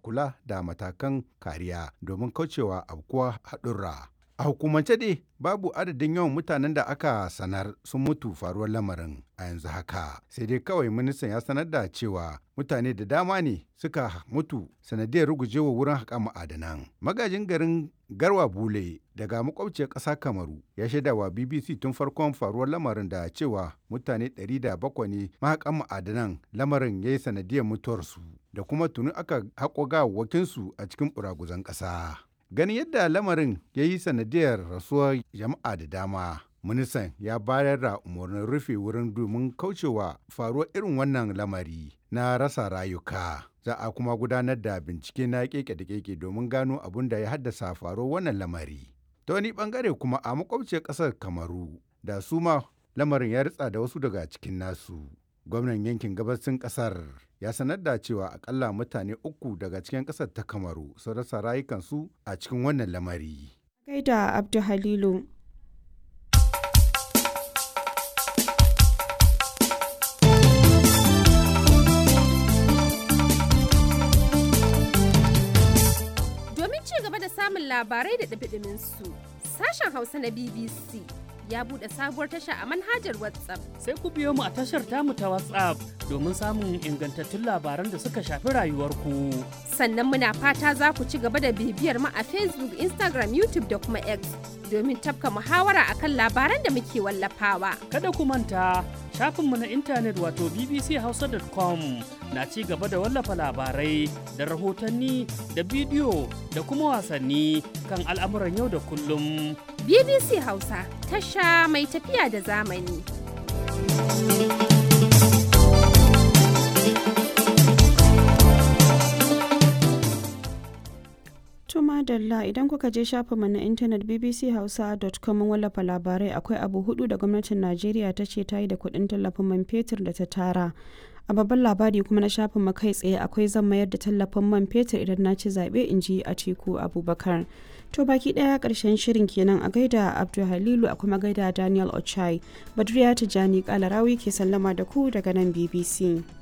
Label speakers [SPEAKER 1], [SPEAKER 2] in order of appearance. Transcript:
[SPEAKER 1] kula da matakan kariya domin kaucewa aukuwa haɗurra. A hukumance dai babu adadin yawan mutanen da aka sanar sun mutu faruwar lamarin a yanzu haka. Sai dai kawai ministan ya sanar da cewa mutane da dama ne suka mutu sanadiyar rugujewa wurin haƙa ma'adanan. Magajin garin Garwa Bule daga makwabciyar ƙasa Kamaru ya shaida wa BBC tun farkon faruwar lamarin da cewa mutane 107 ne mahaƙan ma'adanan lamarin ya yi sanadiyar mutuwarsu da kuma tuni aka haƙo gawawwakinsu a cikin ɓuraguzan ƙasa. Ganin yadda lamarin ya yi sanadiyar rasuwar jama'a da dama. Ministan ya bayar da umarnin rufe wurin domin kaucewa faruwar irin wannan lamari na rasa rayuka. Za a kuma gudanar da bincike na keke da keke domin gano abin da ya haddasa faruwar wannan lamari. Ta wani bangare kuma a makwabciyar ƙasar Kamaru da su ma lamarin ya ritsa da wasu daga cikin nasu. Gwamnan yankin gabasin ƙasar ya sanar da cewa akalla mutane uku daga cikin ƙasar ta Kamaru sun rasa rayukansu a cikin wannan lamari.
[SPEAKER 2] Gaida Abdu Halilu.
[SPEAKER 3] Domin ci gaba da samun labarai da ɗabiɗimin su, sashen Hausa na BBC ya buɗe sabuwar tasha a manhajar WhatsApp.
[SPEAKER 4] Sai ku biyo mu a tashar tamu ta WhatsApp domin samun ingantattun labaran da suka shafi rayuwarku.
[SPEAKER 3] Sannan muna fata za ku ci gaba da bibiyar mu a Facebook, Instagram, YouTube da kuma X domin tafka muhawara akan labaran da muke wallafawa.
[SPEAKER 4] Kada ku manta shafinmu na intanet wato bbchausa.com na ci gaba da wallafa labarai da rahotanni da bidiyo da kuma wasanni kan al'amuran yau da kullum.
[SPEAKER 3] BBC Hausa tasha mai tafiya da zamani.
[SPEAKER 2] Tuma Dalla idan kuka je shafinmu na intanet bbchausa.com mun wallafa labarai akwai abu hudu da gwamnatin Najeriya ta ce ta yi da kuɗin tallafin man fetur da ta tara. A babban labari kuma na shafin mu kai tsaye akwai zan mayar da tallafin man fetur idan na ci zaɓe in ji a teku Abubakar. To baki ɗaya ƙarshen shirin kenan a gaida Abdul Halilu a kuma gaida Daniel Ochai. Badriya Tijjani Kalarawi ke sallama da ku daga nan BBC.